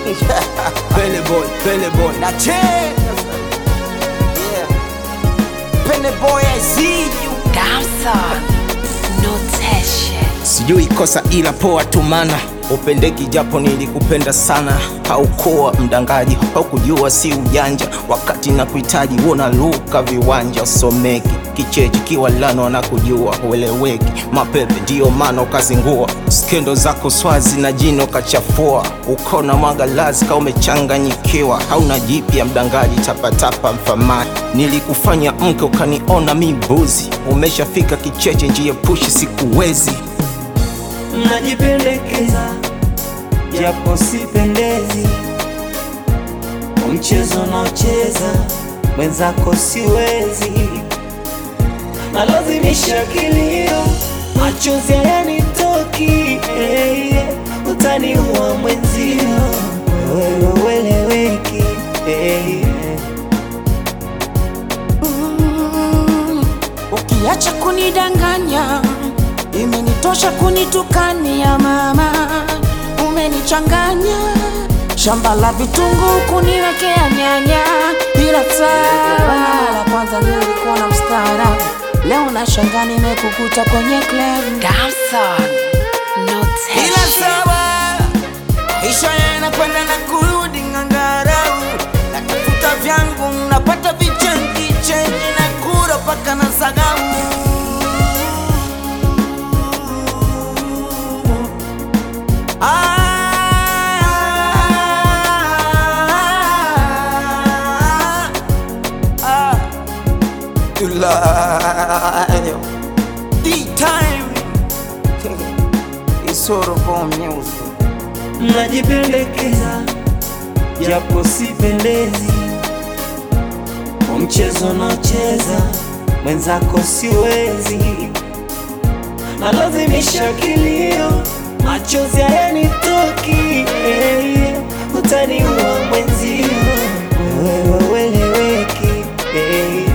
Pele boy, Pele boy. na che yeah. Pene boy I see you Damson, notation. Sijui kosa ila poa tumana upendeki japo nilikupenda sana, haukuwa mdangaji, haukujua si ujanja, wakati na kuhitaji wona luka viwanja, usomeki kichechi kiwa lano na kujua ueleweki, mapepe ndio maana ukazingua, skendo zako swazi na jino kachafua, ukona mwangalazi ka umechanganyikiwa, hauna jipya mdangaji, tapatapa mfamani, nilikufanya mke ukaniona mibuzi, umeshafika kicheche, njia pushi sikuwezi Najipendekeza japo sipendezi, mchezo naocheza mwenzako siwezi, nalazimisha kilio, machozi hayanitoki, hey, utaniua mwenzio, wewe ueleweki, hey, Ukiacha kunidanganya, imenitosha kunitukania mama, umenichanganya shamba la vitunguu kuniwekea nyanya, ila sawa. La kwanza nilikuwa na mstaarabu, leo nashangaa nimekukuta kwenye club. Damson, ila notation. sawa maisha yanakwenda na kurudi ngangarau natafuta vyangu napata vichenji chenji na kura paka na sagau Ah, ah, Tulayo. D-time. It's sort of on music. najipendekeza japo sipendezi, mchezo naocheza mwenzako siwezi, nalazimisha kilio, machozi hayanitoki, hey, utaniua mwenzio, wewe ueleweki, hey.